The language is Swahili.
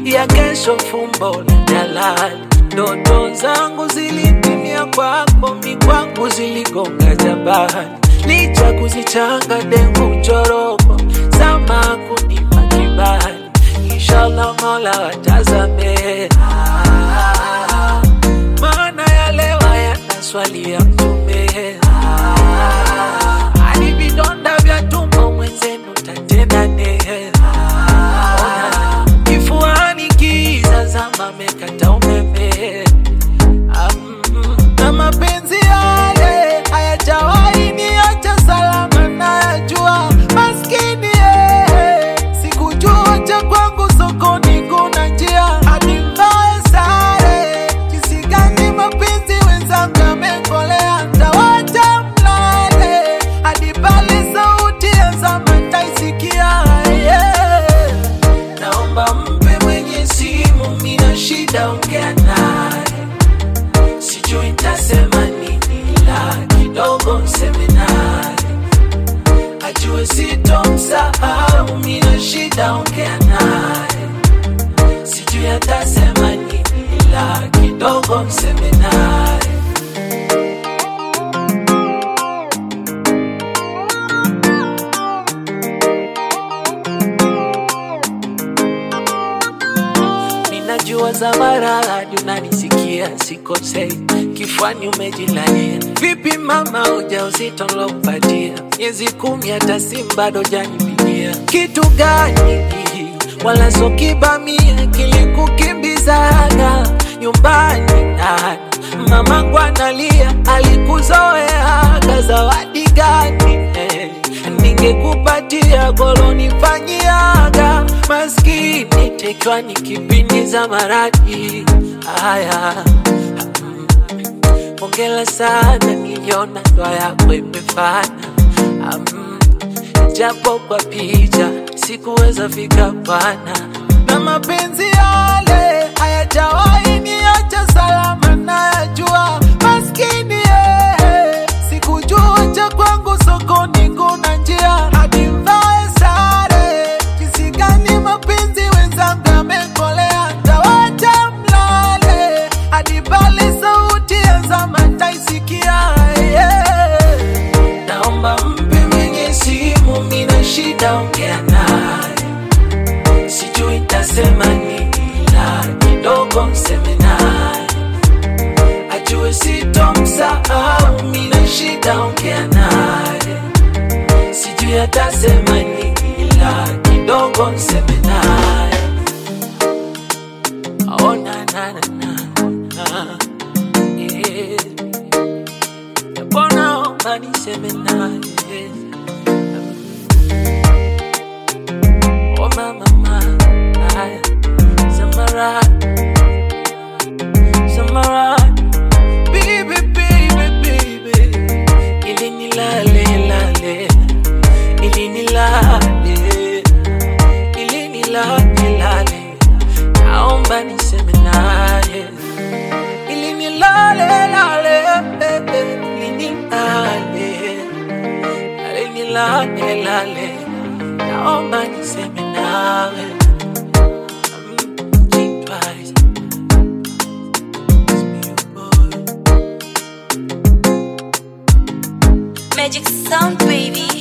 ya kesho fumbo la jalali. Ndoto zangu zilitimia kwako, mi kwangu ziligonga jabali, licha kuzichanga dengu choroko sama kunipa kibali, inshallah Mola watazame Ah, maana ya leo hayana swali ya mtume Ah, hadi vidonda vya tumbo mwenzenu tatenda nehe Ah, kifuani kiza zama mekata umeme Am, na mapenzi yale hayajawahi niacha salama nayajua maskini eh, sikujua cha kwangu sokoni kuna njia hadi mbaye sare jinsi gani mapenzi wenzangu yamekolea tawacha mlale hadi pale sauti ya zama taisikia yeah. Naomba mpe mwenye simu, mina shida, ongea naye, sijui ntasema nini, la kidogo nseme naye, ajue sitomsahau, mina shida, ongea naye, sijui atasema nini, la kidogo nseme naye. Ninajua za maradhi unanisikia, sikosei, kifuani umejilalia. Vipi mama, ujauzito nilokupatia miezi kumi, hata simu bado janipigia. Kitu gani wala so kibamia kilikukimbizaga nyumbani nani? Mamangu analia, alikuzoeaga zawadi gani eh? ningekupatia golonifanyiaga maskini tekwa ni kipindi za maradhi haya mm. Hongera sana niliona ndoa yako imefana mm. japo kwa picha sikuweza fika bwana na mapenzi yale hayajawahi niacha salama nayajua maskini eh, sikujua cha kwangu sokoni kuna njia hadi mvae sare jinsi gani mapenzi wenzangu yamekolea tawacha mlale hadi pale sauti ya zama taisikia yeah. naomba mpe mwenye simu mina shida ongea naye sijui ntasema nini la kidogo mseme naye ajue sitomsahau mina shida ongea naye sijui atasema nini la kidogo mseme naye Oh, na, na, na, na, na. Yeah. Japo naomba niseme naye Oh mama mama haya Samara Samara Baby baby baby Ili nilale lale Ili nilale Ili nilale lale Naomba niseme naye Ili nilale lale Ili nilale Ili nilale lale Naomba niseme nawe Mm, think twice. It's me, your boy. Magic sound, baby.